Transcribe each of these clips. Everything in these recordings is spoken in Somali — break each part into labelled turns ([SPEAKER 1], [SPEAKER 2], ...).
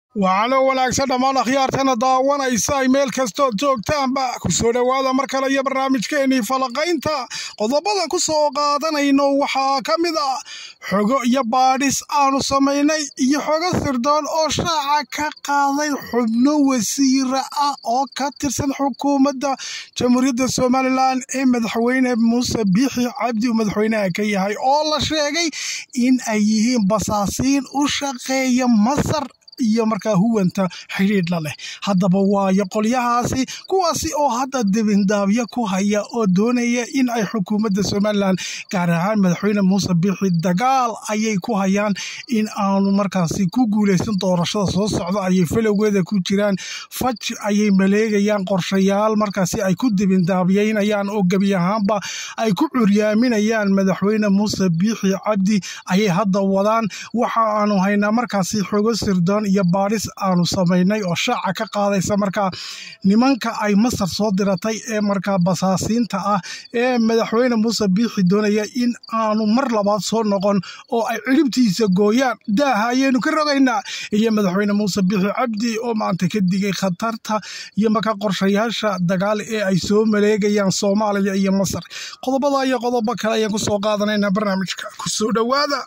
[SPEAKER 1] waxaana wanaagsan dhammaan akhyaartana daawanaysa ay meel kastood joogtaanba ku soo dhowaada mar kale iyo barnaamijkeennii falaqaynta qodobada ku soo qaadanayno waxaa ka mid ah xogo iyo baadhis aanu samaynay iyo xogo sirdoon oo shaaca ka qaaday xubno wasiira ah oo ka tirsan xukuumadda jamhuuriyadda somalilan ee madaxweyne muuse biixi cabdi uu madaxweynaha ka yahay oo la sheegay in ay yihiin basaasiin u shaqeeya masar iyo markaa huwanta xidhiidhla leh haddaba waayo qolyahaasi kuwaasi oo hadda dibindaabyo ku haya oo doonaya in ay xukuumadda somalilan gaar ahaan madaxweyne muuse biixi dagaal ayay ku hayaan in aanu markaasi ku guulaysan doorashada soo socda ayay falowgeeda ku jiraan faj ayay maleegayaan qorshayaal markaasi ay ku dibindaabiyeynayaan oo gebi ahaanba ay ku curyaaminayaan madaxweyne muuse biixi cabdi ayay hadda wadaan waxa aanu haynaa markaasi xogo sirdoon iyo baadhis aanu samaynay oo shaaca ka qaadaysa markaa nimanka ay masar soo diratay ee markaa basaasiinta ah ee madaxweyne muuse biixi doonaya in aanu mar labaad soo noqon oo ay ciribtiisa gooyaan daaha ayaynu ka rogaynaa iyo madaxweyne muuse biixi cabdi oo maanta ka digay khatarta iyo markaa qorshayaasha dagaal ee ay soo maleegayaan soomaaliya iyo masar qodobada iyo qodobo kale ayaan kusoo qaadanaynaa barnaamijka kusoo dhowaada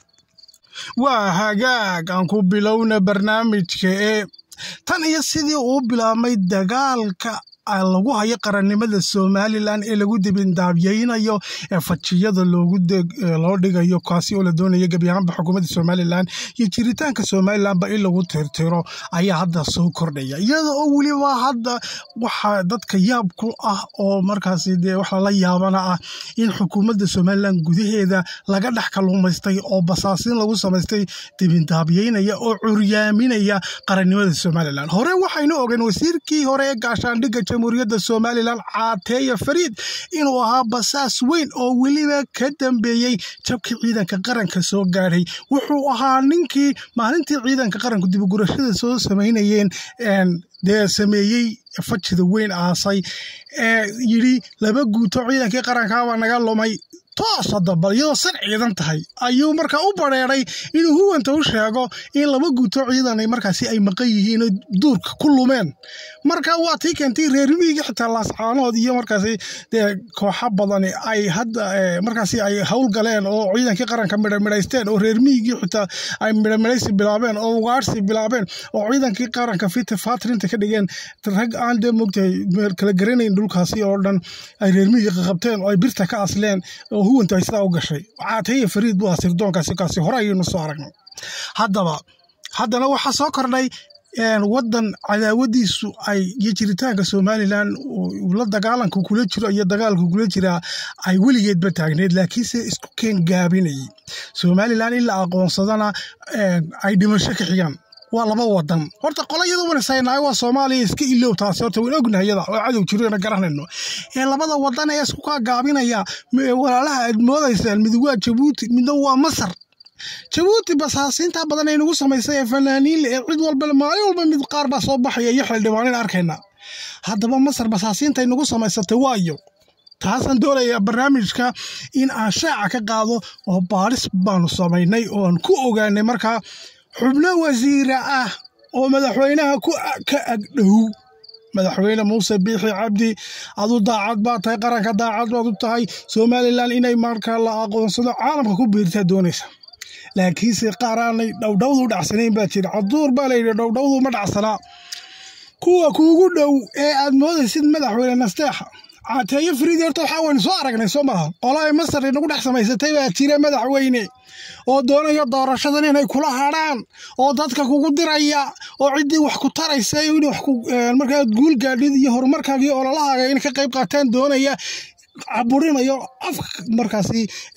[SPEAKER 1] waa hagaag aan ku bilowna barnaamijka ee tan iyo sidii uu bilaabmay dagaalka lagu hayo qarannimada somalilan ee lagu dibindaabyeynayo ee fajiyada loo dhigayo kaasi oo la doonaya gebi ahaanba xukuumadda somalilan iyo jiritaanka somalilanba in lagu tirtiro ayaa hadda soo kordhaya iyada oo weliba hadda waxaa dadka yaab ku ah oo markaasi dee wax lala yaabana ah in xukuumadda somalilan gudaheeda laga dhex kaluumaystay oo basaasiin lagu samaystay dibindaabyeynaya oo curyaaminaya qarannimada somalilan hore waxaynu ogeen wasiirkii hore ee gaashaandhigga jamhuuriyadda somalilan caateeya fariid inuu ahaa basaas weyn oo weliba ka dambeeyey jabkii ciidanka qaranka soo gaadhay wuxuu ahaa ninkii maalintii ciidanka qaranku dibugurashada soo samaynayeen dee sameeyey fajida weyn aasay ee yidhi laba guuto ciidankii qarankaabaa naga lumay toos haddaba iyadoo san ciidan tahay ayuu markaa u bareeray inuu huwanta u sheego in laba guuto ciidan markaasi ay maqan yihiin duurka ku lumeen marka waa tii keentay reer miyiga xitaa laascaanood iyo markaasi dee kooxa badani ay hadda markaasi ay howlgaleen oo ciidankii qaranka midhamidhaysteen oo reer miyigii xitaa ay midhamidhaysi bilaabeen oo ugaarsi bilaabeen oo ciidankii qaranka fita fatrinta ka dhigeen rag aan dee mogtahay kala garanayn dhulkaasi oo dhan ay reer miyiga qabteen oo ay birta ka asleen oo huwanta ay sidaa u gashay caateeye fariid buu ahaa sirdoonkaasi kaasi hore ayaynu soo aragnay haddaba haddana waxaa soo kordhay waddan cadaawadiisu ay iyo jiritaanka somalilan la dagaalanka kula jiro iyo dagaalka kula jiraa ay weligeedba taagneed laakiinse isku keen gaabinayay somalilan in la aqoonsadana ay dhimasho ka xigaan waa laba wadan horta qolayada wanasaynaay waa soomaaliya iska ilow taasi horta waan ognahay yada oo cadow jirona garanayno ee labada wadan ee isku kaa gaabinaya walaalaha aad moodaysaan mid waa jabuuti midna waa masar jabuuti basaasiinta badan ay nagu samaysay ee fanaaniinle ee cid walba maalin walba mid qaar baa soo baxaya iyo xildhibaanin arkayna haddaba masar basaasiinta ay nagu samaysatay waayo taasaan doonayaa barnaamijka in aan shaaca ka qaado oo baadhis baanu samaynay oo aan ku ogaanay markaa xubno wasiira ah oo madaxweynaha ka agdhow madaxweyne muuse biixi cabdi adu daacad baa tahay qaranka daacad baad u tahay somalilan inay markaa la aqoonsado caalamka ku biirtaa doonaysa laakiinse qaar aanay dhowdhowdu dhacsanayn baa jira caduur baa layidhi dhowdhowdu ma dhacsanaa kuwa kuugu dhow ee aad moodaysid madaxweyne nasteexa caateeyo fariidi horta waxaa waynu soo aragnay soo maaha qola ay masar inagu dhex samaysatay baa jira madaxweyne oo doonaya doorashadan inay kula hadrhaan oo dadka kugu diraya oo ciddii wax ku taraysa in markaa guul gaadhid iyo horumarkaaga iyo ololahaaga inay ka qayb qaataan doonaya caburinayo afka markaasi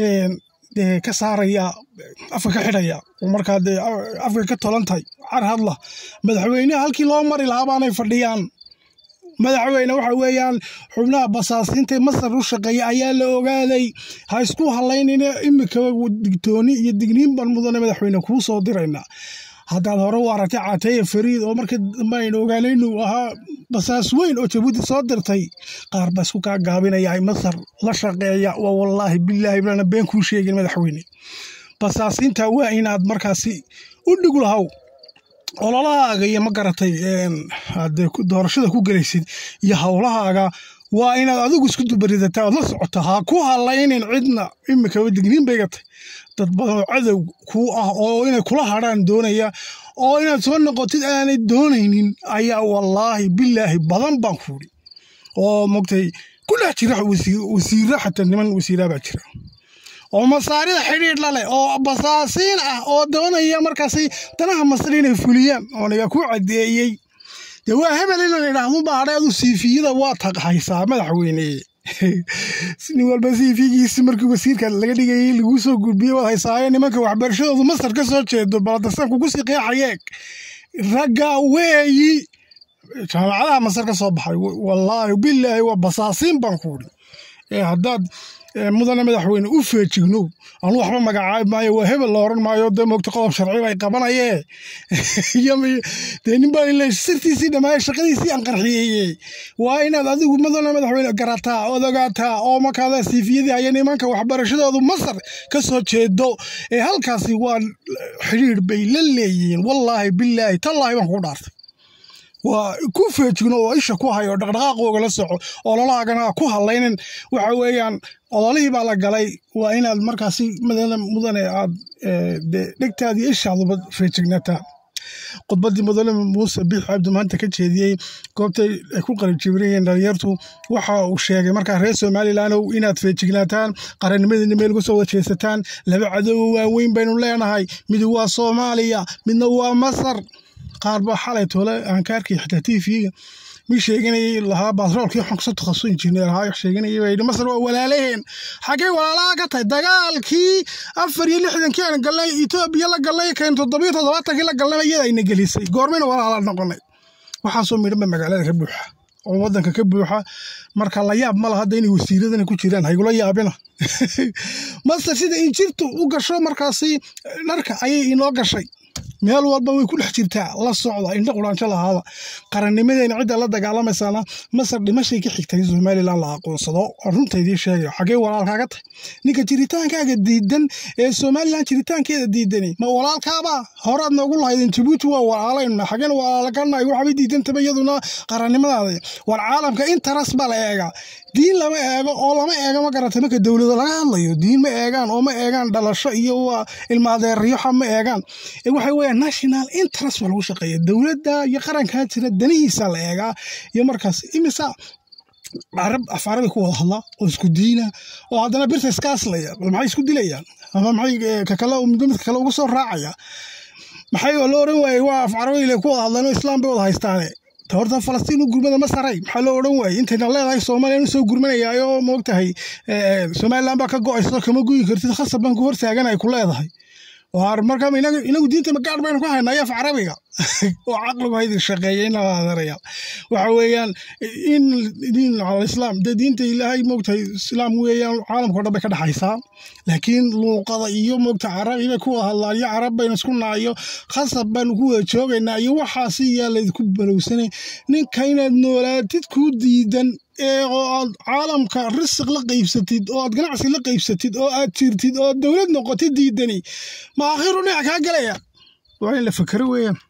[SPEAKER 1] ka saaraya afka ka xidhaya markaa dee afka ka tolan tahay car hadla madaxweyneha halkii loo mari lahaa baanay fadhiyaan madaxweyne waxa weeyaan xubnaha basaasiinta masar u shaqeeya ayaa la ogaaday ha isku halaynina imika digtooni iyo digniin baan mudane madaxweyne kuu soo dirayna haddaad hore u aragtay caateeye fariid oo markii dambe aynu ogaanay inuu ahaa basaas weyn oo jabuuti soo dirtay qaar baa isku kaa gaabinaya masar la shaqeeya waa wallaahi bilaahi baana been kuu sheegin madaxweyne basaasiinta waa inaad markaasi u dhig lahow ololahaaga iyo ma garatay hadee doorashada ku gelaysid iyo howlahaaga waa inaad adigu isku dubaridataa ood la socota ha ku halaynin cidna imikaba digniin bay gatay dad badan oo cadow kuu ah oo inay kula hadrhaan doonaya oo inaad soo noqotid aanay doonaynin ayaa wallaahi bilaahi badan baan kuuri oo mogtay ku dhex jira wasiira xataa niman wasiiraa baa jira oo masaarida xidhiidh la leh oo basaasiin ah oo doonaya markaasi danaha masar inay fuliyaan ooniga ku caddeeyey dee waa hebel in la idhaahdo baadhay adu siifiyada waa taqhaysaa madaxweyne nin walba siifigiisi markii wasiirka laga dhigayay laguu soo gudbiyey waad haysaayo nimanka waxbarashadoodu masar ka soo jeedo baladasan kugu sii qeexayeeg ragga weeyi jaamacadaha masar ka soo baxay wallaahi bilaahi waa basaasiin baan kuuri ee haddaad mudane madaxweyne u feejignow anu waxba magacaabi maayo waa hebel la oran maayo dee moogta qodob sharci bay qabanayee dee nin baa ile sirtiisii dhammaaya shaqadiisii aan qarxiyeye waa inaad adigu mudane madaxweyne garataa ood ogaataa oo markaada siifiyadii haya nimanka waxbarashadoodu masar ka soo jeedo ee halkaasi waa xidhiidh bay la leeyihiin wallaahi bilaahi tallaahi baan kugu dhaartay waa ku feejigno oo isha ku hayo dhaqdhaqaaqooga la soco ololahaagana ku hadlaynin waxa weeyaan odolihii baa la galay waa inaad markaasi mudane aad dhegtaadii ishaaduba feejignataa khudbaddii mudane muuse biix cabdi maanta ka jeediyey goobtay ay ku qarijibirayeen dhalinyartu waxa uu sheegay markaa reer somalilandow inaad feejignaataan qarannimadina meel uga soo wada jeesataan laba cadowo waaweyn baynu leenahay mid waa soomaaliya midna waa masar qaar baa xalay toole aan ka arkay xitaa tv-ga mi sheeganayay lahaa batroolkii waxaan kusoo takhasu injineer ahaa wax sheeganayay baa yidhi masar waa walaalaheen xaggay walaalaha ka tahay dagaalkii afar iyo lixdankii aan galnay etoobiya la galnay kayn toddobiyo toddobaatankii la galnay iyada ayna gelisay goormayna walaala noqonay waxaasoo midhanba magaalada ka buuxa oo waddanka ka buuxa marka la yaab ma laha hadda inay wasiiradana ku jiraan haygula yaabina masar sida injirtu u gasho markaasi dharka ayay inoo gashay meel walba way ku dhex jirtaa la socda indho quraansho lahaada qarannimadeena cidda la dagaalamaysaana masar dhimashay ka xigtay somalilan la aqoonsado runtaydii sheegayo xaggee walaalkaaga tahay ninka jiritaankaaga diidan ee somalilan jiritaankeeda diidani ma walaalkaaba horaad noogu lahaydeen jabuuti waa walaalayna xaggeen walaalkanahay waxbay diidantaba iyaduna qarannimadaada war caalamka interes baa la eegaa diin lama eego oo lama eego ma garata marka dowlado laga hadlayo diin ma eegaan oo ma eegaan dhalasho iyo ilmaadeeryoxa ma eegaan waxay weeyaan national interest baa lagu shaqeeya dowladda iyo qarankaa jira danihiisa la eegaa iyo markaas imisa carab afaarabi ku wada hadla oo isku diina oo haddana birta iska aslaya maxay isku dilayaan ama maxay kakale midba midka kale ugu soo raacaya maxay la oran waayey waa afcarabiyle ku wada hadlaan oo islaam bay wada haystaane horta falastiin u gurmada ma saray maxaa loo odhan waayey intayna leedahay soomaaliya inu soo gurmanayaayo moogtahay somalilan baa ka go-ayso kama guyi kartid khasab baan ku hortaagan ay ku leedahay waar marka inagu diinta magaadh baynu ku haynaa af carabiga oo caqligu haydin shaqeeya in la adeeraya waxa weeyaan in diin alislaam dee diinta ilaahay moogtahay islaam weeyaan caalamka o dhan bay ka dhexaysaa laakiin luuqada iyo moogta carabi bay ku wada hadlaan iyo carab baynu isku naayo khasab baanu ku wada joogaynaa iyo waxaasi yaa laydinku balowsanay ninka inaad noolaatid kuu diidan ee oo aad caalamka risiq la qaybsatid oo aad ganacsi la qaybsatid oo aad jirtid oo aad dowlad noqotid diidani ma akhiru dhinac kaa galaya waa in la fakero weeyaan